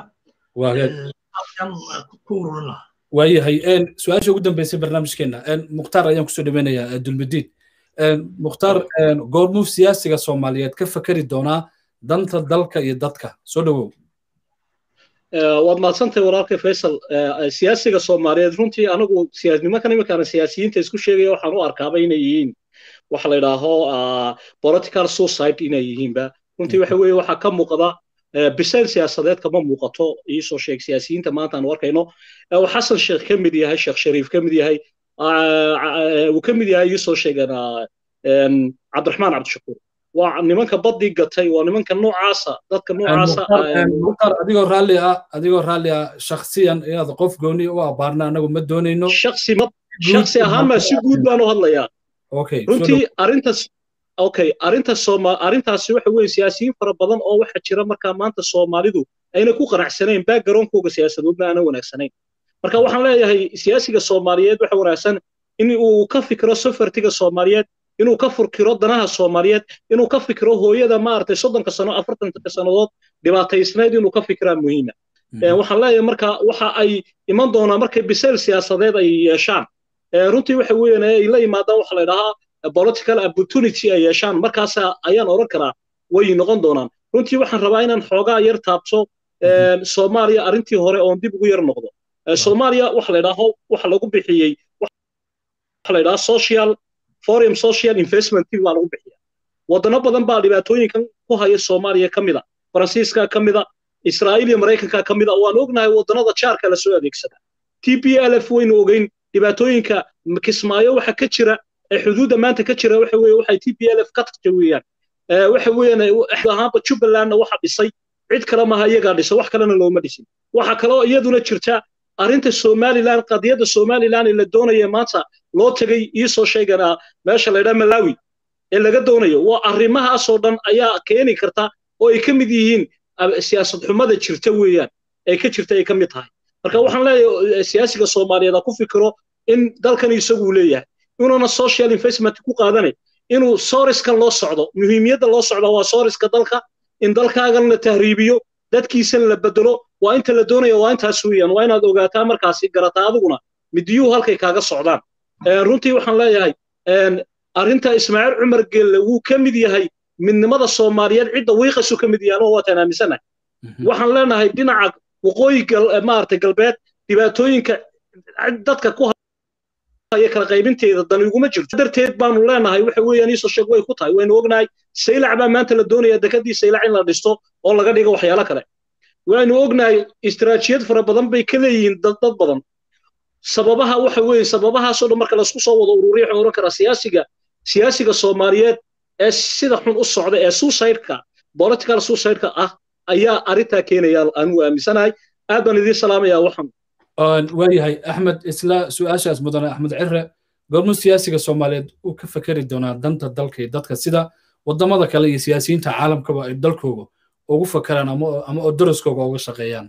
ku ururin lahaa waayahay su-aasha ugu dambeysay barnaamijkeena mukhtaar ayaan kusoo dhaweynayaa dulmidiin mukhtaar goormuu siyaasiga soomaaliyeed ka fakeri doonaa danta dalka iyo dadka soo dhowow waad mahadsantahay walaalkay faysal siyaasiga soomaaliyeed runtii anigu nimankan iminkaana siyaasiyiinta isku sheegaya waxaan u arkaaba inay yihiin waxa la yidhaaho political suicide inay yihiinba runtii waxa weeye waxaa ka muuqda bisayl siyaasadeed kama muuqato iisoo sheeg siyaasiyiinta maanta aanu arkayno xasan sheekh ka mid yahay sheekh shariif ka mid yahay uu ka mid yahay iisoo sheegana cabdiraxmaan cabdishakuur waa nimanka baddii gatay waa nimanka noocaasa dadka noocaasa mukhtaar adigoo raalli ah adigoo raalli ah shakhsiyan inaad qof gooni u abaarna anagu ma doonayno shaksi ma shaksi ahaan baa si guud baan u hadlayaa runtii arrintas okay arrinta sooma arrintaasi waxa weeye siyaasiyiin fara badan oo waxa jira markaa maanta soomaalidu ayna ku qanacsanayn backgroundkooga siyaasadoodna aanan wanaagsanayn marka waxaan leeyahay siyaasiga soomaaliyeed waxa wanaagsan in uu ka fikiro sofartiga soomaaliyeed inuu ka furkiro danaha soomaaliyeed inuu ka fikiro hooyada maaragtay soddonka sano afartanka sannadood dhibaataysnayd inuu ka fikiraa muhiima waxaan leeyahay marka waxa ay iman doonaa markay bisayl siyaasadeed ay yeeshaan runtii waxa weeyaan ay la yimaadaan waxa la yidhahaa political opportunity ay yeeshaan markaas ayaan odhan karaa way noqon doonaan runtii waxaan rabaa inaan xoogaa yar taabto soomaaliya arrintii hore oon dib ugu yar noqdo soomaaliya waxa la yidhaaho waxa lagu bixiyey waxa la yidhaha social foreign social investment baa lagu bixiya wadano badan baa dhibaatooyinkan ku haya soomaaliya ka mida faransiiska ka mida israa'iil iyo maraykanka ka mida waan ognahay wadanada jaarka la soo adeegsada t p l f waynu ogeyn dhibaatooyinka kismaayo waxa ka jira ee xuduudda maanta ka jira waxa weeye waxay t p l f ka tagta weeyaan waxa weeyaan ahaanba jubbalandna waxa dhisay cid kale maaha iyagaa dhisa wax kalena looma dhisin waxa kaloo iyaduna jirta arrinta somaliland qadiyadda somaliland ee la doonaya maanta loo tegay iisoo sheegana meesha laydhaa malawi ee laga doonayo waa arrimahaasoo dhan ayaa keeni karta oo ay ka mid yihiin siyaasad xumada jirta weeyaan ay ka jirta ay ka mid tahay marka waxaan leeyahay siyaasiga soomaaliyeed ha ku fikiro in dalkan isaguu leeyahay inuuna social investment ku qaadanay inuu soriskan loo socdo muhiimiyadda loo socda waa soriska dalka in dalkaagan la tahriibiyo dadkiisan la bedelo waa inta la doonaya waa intaas weeyaan waa inaad ogaataa markaasi garataa adiguna midiyuhu halkay kaaga socdaan runtii waxaan leeyahay arrinta ismaaciil cumar gelle wuu ka mid yahay midnimada soomaaliyeed cidda wiiqasu ka mid yahan oo waataan aaminsanahay waxaan leenahay dhinaca waqooyi maaragtay galbeed dhibaatooyinka dadka ku iyo kala qaybinteeda dan iguma jirto darteed baanu leenahay waxa weeyaan iisoo sheeg way ku tahay waynu ognahay saylac baa maanta la doonaya dekadii saylac in la dhisto oo laga dhigo waxyaalo kale waynu ognahay istiraatiijiyad fara badan bay ka leeyihiin dad dad badan sababaha waxa weeye sababahaasoo dhan marka laisku soo wado ururiya waxaan oran karaa siyaasiga siyaasiga soomaaliyeed ee sida xun u socda ee suicide-ka political suicide-ka ah ayaa arrintaa keenaya aanu aaminsanahay aad baan idiin salaamayaa waxan waayahay axmed isla su-aashaas mudane axmed cire goormuu siyaasiga soomaaliyeed uu ka fekeri doonaa danta dalka iyo dadka sida wadamada kale iyo siyaasiyiinta caalamkaba ay dalkooga ugu fakeraan ama oo daraskooga uga shaqeeyaan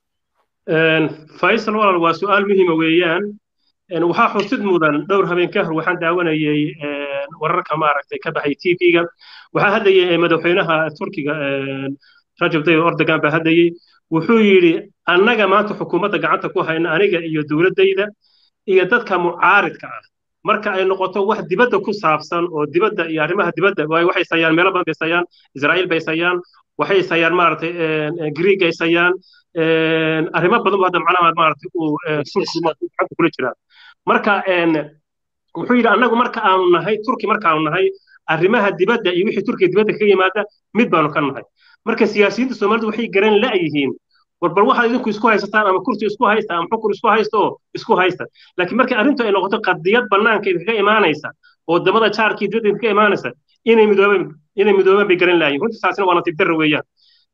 faysal walaal waa su-aal muhiima weeyaan waxaa xusid mudan dhowr habeen ka hor waxaan daawanayay wararka maaragtay ka baxay t v-ga waxaa hadlayay madaxweynaha turkiga rajab tayyib erdogan baa hadlayay wuxuu yidhi annaga maanta xukuumadda gacanta ku hayna aniga iyo dowladdayda iyo dadka mucaaridka ah marka ay noqoto wax dibadda ku saabsan oo dibadda iyo arrimaha dibadda waxay sayaan meelo badan bay sayaan israa'iil bay sayaan waxay sayaan maaragtay greeg ay sayaan arrimo badan buu hadda macnaha maaragtay uu turkiga kula jiraa marka wuxuu yidhi annagu marka aanu nahay turki markaanu nahay arrimaha dibadda iyo wixii turkiga dibadda kaga yimaada mid baanu ka nahay marka siyaasiyiinta soomaalidu waxay garan la'yihiin war bal waxaad idinku isku haysataan ama kursi isku haysta ama xukun isku haysta oo isku haysta laakiin markii arrintu ay noqoto qadiyad bannaanka idinkaga imaanaysa oo wadamada jaarkii dibadda idinkaga imaanaysa inay midoobeen inay midoobeen bay garan la'yihin runtii taasina waa nasiib darra weeyaan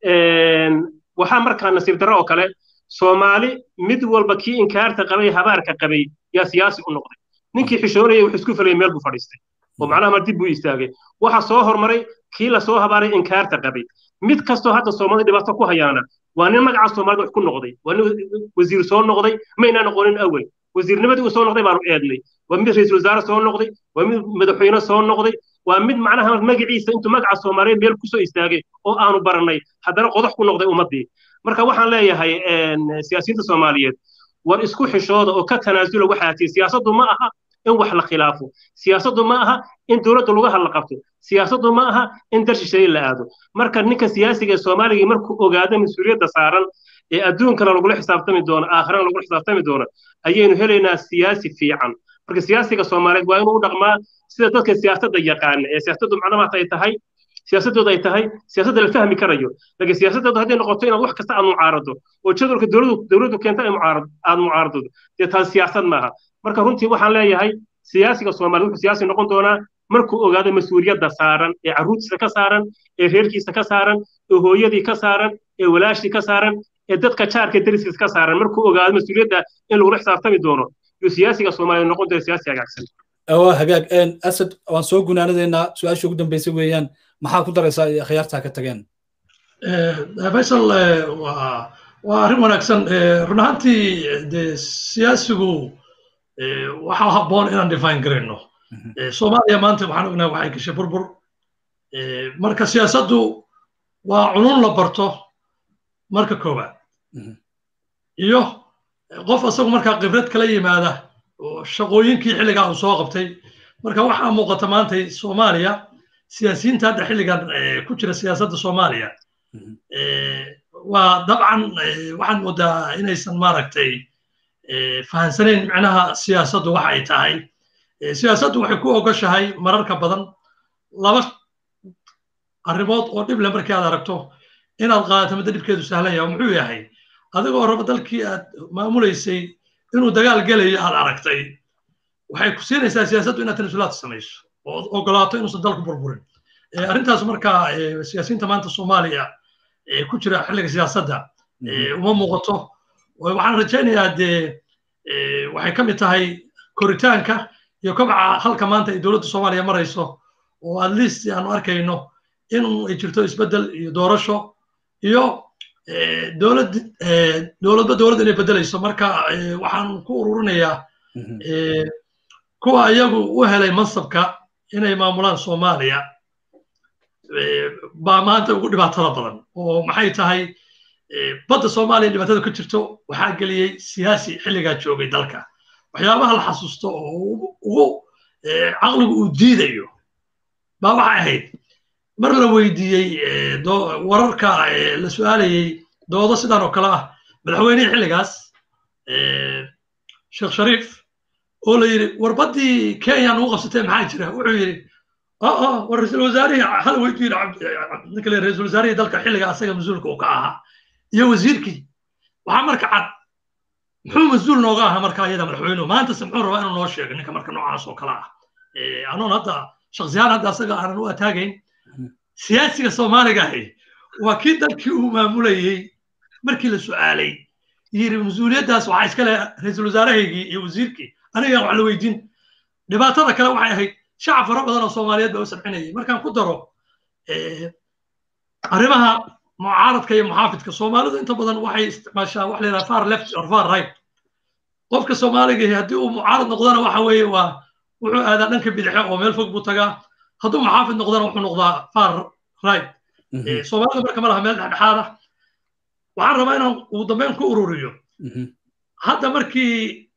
waxaa markaa nasiib darro oo kale soomaali mid walba kii inkaarta qabay habaarka qabay yaa siyaasi u noqday ninkii xishoonayay wuxuu isku falayay meel buu fadhiistay oo macnaha mar dib buu istaagay waxa soo hormaray kii la soo habaaray inkaarta qabay mid kastoo hadda soomaalida dhibaato ku hayaana waa nin magaca soomaalida wax ku noqday waa nin wasiir soo noqday maynaa noqonin awel wasiirnimadii uu soo noqday baanu eednay waa mid ra-iisul wasaare soo noqday waa mid madaxweyne soo noqday waa mid macnaha magaciisa intuu magaca soomaaliyeed meel kusoo istaagay oo aanu barannay haddana qodox ku noqday ummaddii marka waxaan leeyahay siyaasiyiinta soomaaliyeed war isku xishooda oo ka tanaasula waxaa tii siyaasaddu ma aha in wax la khilaafo siyaasaddu ma aha in dowladda lagu hadla qabto siyaasaddu ma aha in dar shisheeye la aado marka ninka siyaasiga ee soomaaliga markuu ogaado mas-uuliyadda saaran ee adduunkana lagula xisaabtami doono aakhirana lagula xisaabtami doono ayaynu helaynaa siyaasi fiican marka siyaasiga soomaaliyeed waa inuu u dhaqmaa sida dadka siyaasadda yaqaana ee siyaasaddu macnamaata ay tahay siyaasadooda ay tahay siyaasadda la fahmi karayo laakiin siyaasadooda hadday noqoto inaad wax kasta aad mucaarado oo jadwalka dowladdu dowladdu keenta aad mucaarado dee taas siyaasad maaha marka runtii waxaan leeyahay siyaasiga soomaaliya wuxuu siyaasi noqon doonaa markuu ogaado mas-uuliyadda saaran ee carruurtiisa ka saaran ee reerkiisa ka saaran ee hooyadii ka saaran ee walaashii ka saaran ee dadka jaarka dariskiisa ka saaran markuu ogaado mas-uuliyadda in lagula xisaabtami doono yuu siyaasiga soomaaliya noqon doona siyaasi hagaagsan waa hagaag asad waan soo gunaanadeynaa su-aasha ugu dambeysay weeyaan maxaa ku daraysaa iyo akhyaartaa ka tageen faysal waa waa arrin wanaagsan run ahaantii de siyaasigu waxaa habboon inaan define garayno soomaaliya maanta waxaan ognahay waxay gashay burbur marka siyaasaddu waa cunun la barto marka koowaad iyo qof asagu markaa khibrad kala yimaada shaqooyinkii xilligaa uu soo qabtay marka waxaa muuqata maanta soomaaliya siyaasiyiinta hadda xilligan ku jira siyaasadda soomaaliya waa dabcan waxaan moodaa inaysan maaragtay fahansanayn micnaha siyaasaddu waxa ay tahay siyaasaddu waxay ku ogoshahay mararka badan laba arrimood oo dhib leh markii aad aragto inaad qaadato midda dhibkeedu sahlan yahay muxuu yahay adigoo raba dalkii aad maamulaysay inuu dagaal gelayo aad aragtay waxay ku siinaysaa siyaasaddu inaad tanasulaad samayso oo ogolaato inuusan dalku burburin arrintaas marka siyaasiyiinta maanta soomaaliya ku jira xilliga siyaasadda uma muuqato waxaan rajaynayaa dee waxay ka mid tahay koritaanka iyo kobaca halka maanta ay dowladda soomaaliya marayso oo at least aanu arkayno in ay jirto isbeddel iyo doorasho iyo dowlad dowladba dowladda inay beddelayso marka waxaan ku ururinayaa kuwa iyagu u helay mansabka inay maamulaan soomaaliya baa maanta ugu dhibaatada badan oo maxay tahay badda soomaaliya dhibaatada ku jirto waxaa geliyey siyaasi xilligaa joogay dalka waxyaabaha la xasuusto oo ugu caqligu uu diidayo baa waxay ahayd mar la weydiiyey wararka la su'aalayey doodo sidan oo kale ah madaxweynihii xilligaas sheekh shariif oo la yidhi warbaddii kenya nagu qabsatee maxaa jira wuxuu yidhi aa war ra-iisul wasaarihii hal weydu yidhi ninka le ra-iisul wasaarihii dalka xilliga asaga mas-uulka uu ka ahaa iyo wasiirkii waxaa marka cad muxuu mas-uul nooga ahaa marka iyada madaxweynuhu maantase muxuu rabaa inuu noo sheego ninka marka noocaas oo kale ah anoon hadda shaksiyahan hadda asaga aanan u ataagayn siyaasiga soomaaliga ahi waa kii dalkii uu maamulayey markii la su'aalay yiri mas-uuliyaddaas waxaa iskale ra-iisul wasaarahaygii iyo wasiirkii aniga wax la weydiin dhibaatada kale waxay ahayd shacab fara badan oo soomaaliyeed baa u sabcinayay markaan ku daro arrimaha mucaaradka iyo muxaafidka soomaalidu inta badan waxay isticmaashaa wax la yidhaha far left or far right qofka soomaaliga haddii uu mucaarad noqdana waxa weeye waa wuxuu aadaa dhanka bidixe oo meel fog buu tagaa hadduu muxaafid noqdana wuxuu noqdaa far right soomaalidu marka ma laha meel dhexdhexaada waxaan rabaa inaan ugu dambeyn ku ururiyo hadda markii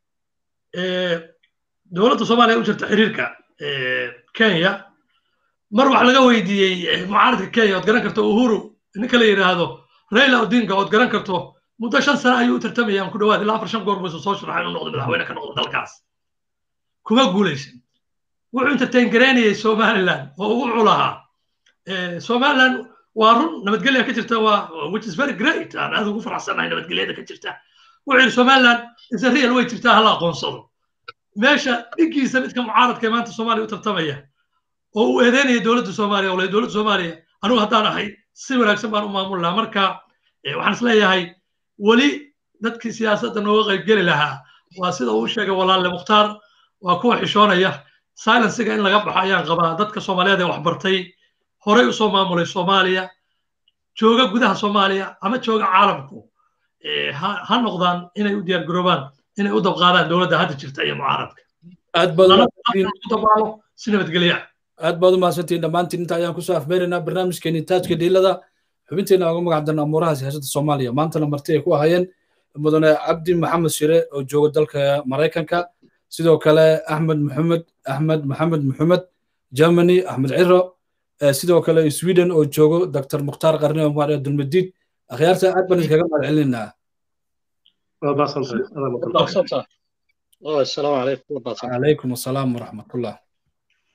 dowladda soomaaliya u jirta xiriirka kenya mar wax laga weydiiyey mucaaradka kenya ood garan karto uhuru ninka la yidhaahdo raila odinga ood garan karto muddo shan sano ayuu u tartamayaan ku dhawaad ilaa afar shan goor buu soo sharaxay inuu noqdo madaxweyne ka noqdo dalkaas kuma guulaysan wuxuu entertain garaynayay somaliland oo ugu culahaa somaliland waa run nabadgelya ka jirta waa which is very great aan aad ugu faraxsanahay nabadgelyada ka jirta wuxuu yidhi somaliland is a real way jirtaa hala aqoonsado meesha dhiggiisa midka mucaaradka ee maanta soomaaliya u tartamaya oo uu eedeynaya dowladda soomaaliya oo dowladda soomaaliya anigu haddaan ahay si wanaagsan baan u maamul lahaa marka waxaan is leeyahay weli dadkii siyaasadda nooga qaybgeli lahaa waa sida uu sheegay walaalle mukhtaar waa kuwa xishoonaya silensiga in laga baxo ayaan qabaa dadka soomaaliyeed ee waxbartay horey usoo maamulay soomaaliya jooga gudaha soomaaliya ama jooga caalamku ha noqdaan inay u diyaar garoobaan inay u dabqaadaan dowladda hadda jirta iyo mucaaradka aad dabaalo si nabadgelya aad baad u mahadsantihiin dhammaantiin inta ayaan kusoo afmeeraynaa barnaamijkeeni taajka dhiilada xubinteena uga magac darna amuuraha siyaasadda soomaaliya maantana marti ay ku ahayeen mudane cabdi maxamed shire oo jooga dalka maraykanka sidoo kale axmed maxamed axmed maxamed maxamed germany axmed ciro sidoo kale sweden oo joogo dr mukhtaar qarni omar ee dulmadiid akhyaarta aad baan iskaga mahad celinaynaa السلام عليكم عليكم السلام ورحمة الله